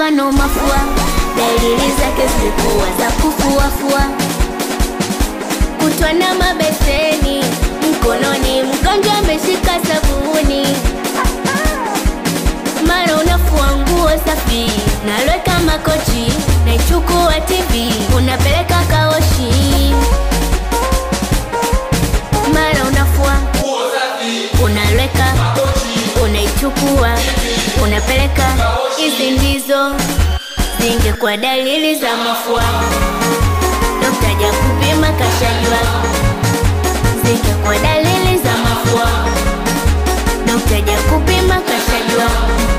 mfano mafua, dalili zake zilikuwa za kufuafua, kutwa na mabeseni mkononi, mgonjwa ameshika sabuni, mara unafua nguo safi, nalweka makochi, naichukua TV, unapeleka kaoshi, mara unafua unalweka unaichukua unapeleka. Hizi ndizo zingekuwa dalili za mafua, dokta ja kupima kashajua. Zingekuwa dalili za mafua, dokta ja kupima kashajua.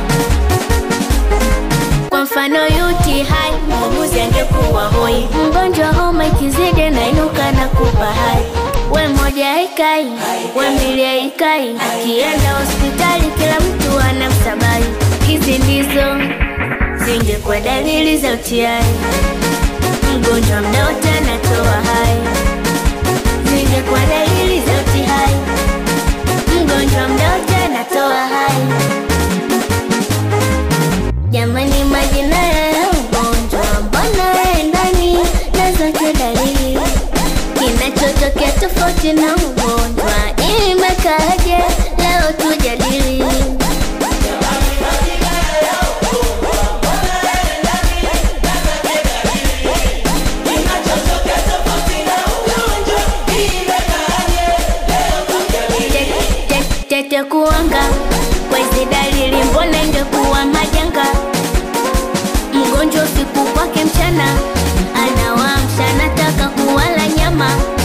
Kwa mfano UTI, muuguzi angekuwa hoi, mgonjwa homa ikizidi nainuka na kupa hai we moja haikai, we mbili haikai, akienda hospitali kila mtu anamsabai. Hizi ndizo zingekuwa dalili za UTI, mgonjwa mda wote anatoa hai. Zingekuwa dalili za UTI, mgonjwa mda wote anatoa hai. Jamani, majina ya ugonjwa mbona endani na zote dalili kinachotokea tofauti na ugonjwa imekaje? Leo tujadili. Te- te- Tete kuanga kwa hizi dalili, mbona ingekuwa majanga? Mgonjwa usiku kwake mchana anawamsha, anataka kuwala nyama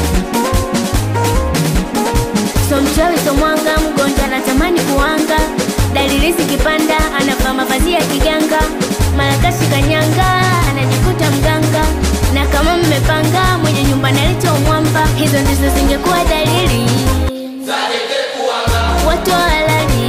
So mchawi so mwanga, mgonjwa anatamani kuanga. Dalili zikipanda, anavaa mavazi ya kiganga, mara kashika nyanga, anajikuta mganga. Na kama mmepanga, mwenye nyumba naleta umwamba. Hizo ndizo zingekuwa dalili watu halali,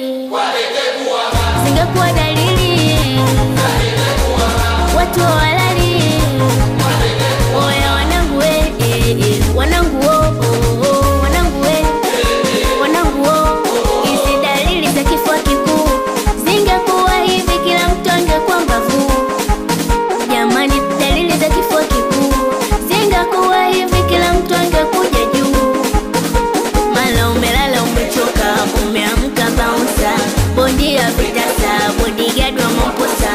zingekuwa dalili watu halali. Oya wanangu we, eh, eh, wanangu wo, oh, oh, wanangu we wanangu wo, hizi dalili za kifua kikuu zingekuwa hivi, kila mtu angekuwa mbavu. Jamani, dalili za kifua kikuu zingekuwa hivi, kila mtu angekuja juu. Mala umelala umechoka, umeamka bouncer, bondi ya vitasa, bodyguard wa mamposa.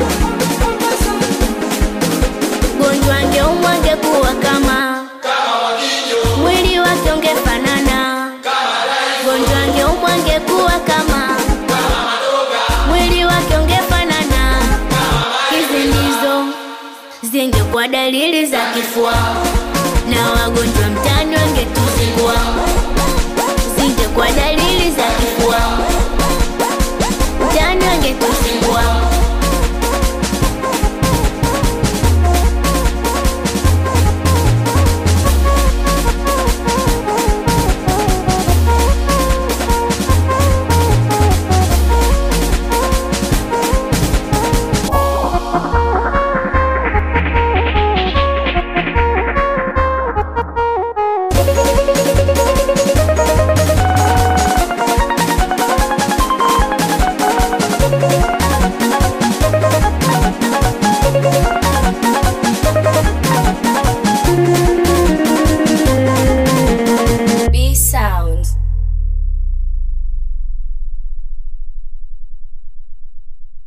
Gonjwa angeumwa angekuwa kama mwili wake ungefanana gonjwa angeumwa angekuwa kama mwili wake ungefanana. Hizi ndizo zingekuwa dalili za kifua, na wagonjwa mtaani wangetuzingua. Zingekuwa dalili za kifua, mtaani wangetuzingua.